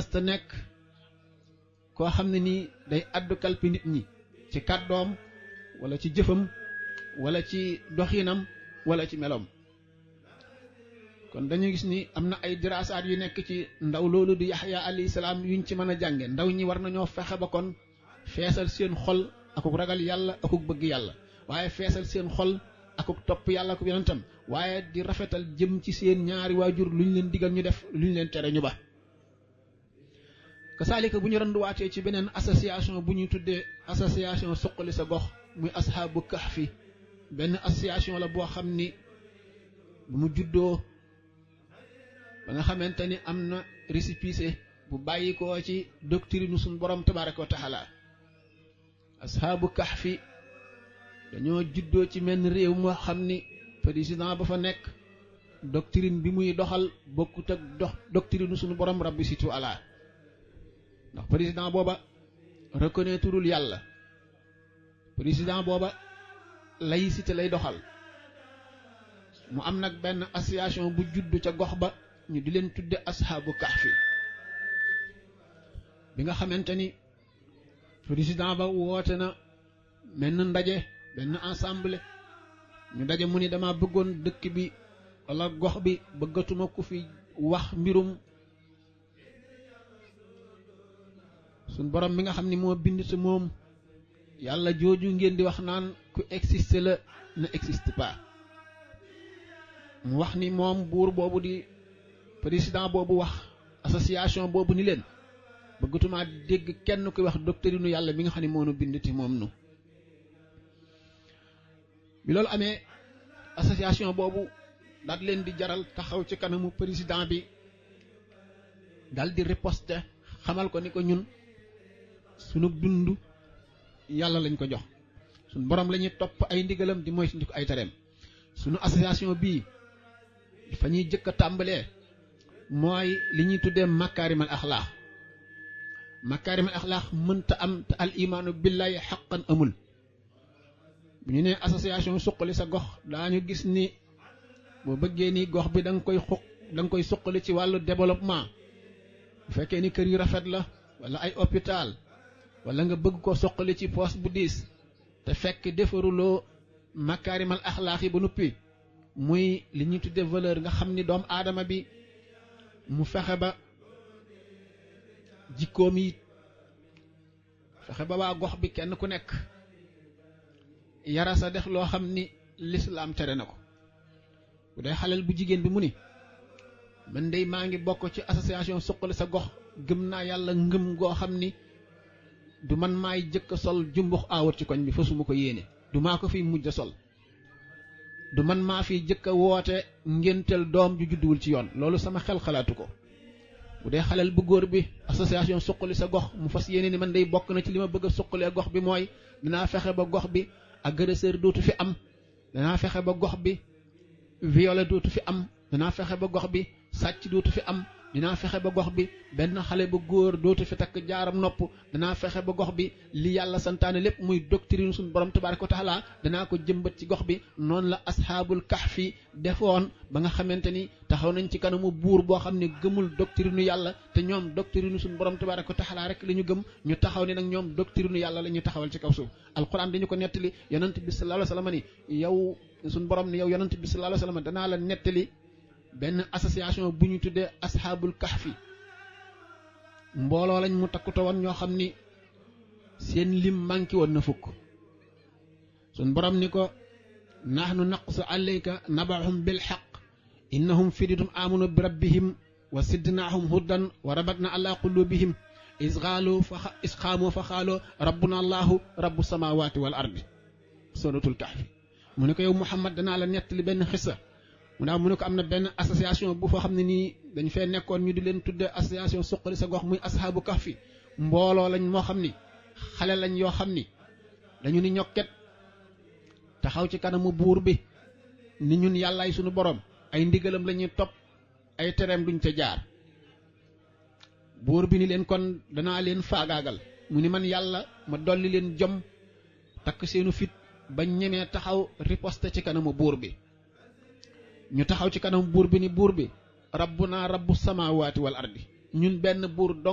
mësta nekk koo xam ne nii day addu kalpi nit ñi ci kàddoom wala ci jëfam wala ci doxinam wala ci meloom kon dañu gis ni am na ay diraasaat yu nekk ci ndaw loolu di yaxya alayhi salaam yuñ ci mën a jànge ndaw ñi war nañoo fexe ba kon feesal seen xol akuk ragal yàlla akuk bëgg yàlla waaye feesal seen xol akuk topp yàlla akuk yonentam waaye di rafetal jëm ci seen ñaari waajur lu ñu leen digal ñu def lu ñu leen tere ñu ba kasaalika bu ñu randuwaatee ci beneen association bu ñuy tuddee association suqali sa gox muy ashaabu kahfi benn association la boo xam ni bu mu juddoo ba nga xamante ni am na récépissé bu bàyyi ko ci doctrine suñu borom tabaraka wa taala ashaabu kahfi dañoo juddoo ci menn réew moo xam ni président ba fa nekk doctrine bi muy doxal bokkut ak dox doctrine suñu borom rabbi situ ala ndax président booba reconnaîtreul yàlla président booba laïcité lay doxal mu am nag benn association bu judd ca gox ba ñu di leen tudde ashaabu kahfi bi nga xamante ni président ba woote na menn ndaje benn ensemble ñu daje mu ni dama bëggoon dëkk bi wala gox bi bëggatuma ku fi wax mbirum suñ borom mi nga xam ni moo bind te moom yàlla jooju ngeen di wax naan ku existe la ne existe pas mu wax ni moom buur boobu di président boobu wax association boobu ni leen bëggatuma dégg kenn kuy wax doctrine yàlla mi nga xam ne moo nu bind te moom nu bi loolu amee association boobu daal leen di jaral taxaw ci kanamu président bi dal di riposte xamal ko ni ko ñun sunu dund yàlla lañ ko jox sunu borom la ñuy topp ay ndigalam di mooy suñu ko ay tereem sunu association bii fa ñuy jëkk a tàmbalee mooy li ñuy tuddee makaarimal axlaax makaarimal axlaax mënta am te al imaanu billahi xaqan amul bu ñu nee association suqali sa gox daañu gis ni boo bëggee ni gox bi da nga koy xuq da nga koy suqali ci wàllu développement bu fekkee ni kër yu rafet la wala ay hôpital wala nga bëgg ko suqali ci poste bu diis te fekk defaruloo makaarimal axlaax yi ba noppi muy li ñuy tuddee valeur nga xam ni doomu aadama bi mu fexe ba jikkoom yi fexe ba waa gox bi kenn ku nekk yara sa def loo xam ni lislaam tere na ko bu dee xaleel bu jigéen bi mu ni man dey maa ngi bokk ci association suqali sa gox gëm naa yàlla ngëm goo xam ni du man maay jëkk a sol jumbux aawut ci koñ bi fa suma ko yéene du maa ko fiy mujj a sol du man maa fi jëkk a woote ngéntel doom ju judduwul ci yoon loolu sama xel xalaatu ko bu dee xaleel bu góor bi association suqali sa gox mu fas yéene ni man day bokk na ci li ma bëgg a suqalee gox bi mooy dinaa fexe ba gox bi agresseur dootu fi am danaa fexe ba gox bi violé dootu fi am danaa fexe ba gox bi sàcc dootu fi am dinaa fexe ba gox bi benn xale ba góor dootu fi takk jaaram nopp danaa fexe ba gox bi li yàlla santaane lépp muy doctrine suñu borom tabaaraka wa taala danaa ko jëmbat ci gox bi noonu la asxaabul kahfi defoon ba nga xamante ni taxaw nañ ci kanamu buur boo xam ne gëmul doctrine yàlla te ñoom doctrine suñu borom tabaaraka wa taala rek la ñu gëm ñu taxaw ni nag ñoom doctrine yàlla la ñu taxawal ci kaw suuf alquran dañu ko nettali yonent bi sallallahu alayhi wa sallam ni yow suñu borom ni yow yonent bi sallallahu alayhi wa sallam danaa la nettali benn association bu ñu tuddee asxaabul kahfi mbooloo lañ mu takkutoo woon ñoo xam ni seen lim manqué woon na fukk sun borom ni ko nahnu naqsu alayka nabahum bil xaq innahum fiditum amanu bi rabbihim wa sidnaahum huddan wa rabatna ala qulubihim is xaalu fa is xaamoo fa xaaloo rabbuna allahu rabbu samawati wal ardi suratul kahfi mu ne ko yow muhammad danaa la nettali benn xissa mu daaw mu ne ko am na benn association bu foo xam ne nii dañ fee nekkoon ñu di leen tuddee association suqali sa gox muy ashaabu kahfi mbooloo lañ moo xam ni xale lañ yoo xam ni dañu ni ñokket taxaw ci kanamu buur bi ni ñun yàllaay sunu borom ay ndigalam la ñuy topp ay tereem duñ ca jaar buur bi ni leen kon danaa leen faagaagal mu ni man yàlla ma dolli leen jom takk seenu fit ba ñemee taxaw riposte ci kanamu buur bi ñu taxaw ci kanam buur bi ni buur bi rabbuna rabbu samawati wal ardi ñun benn buur dong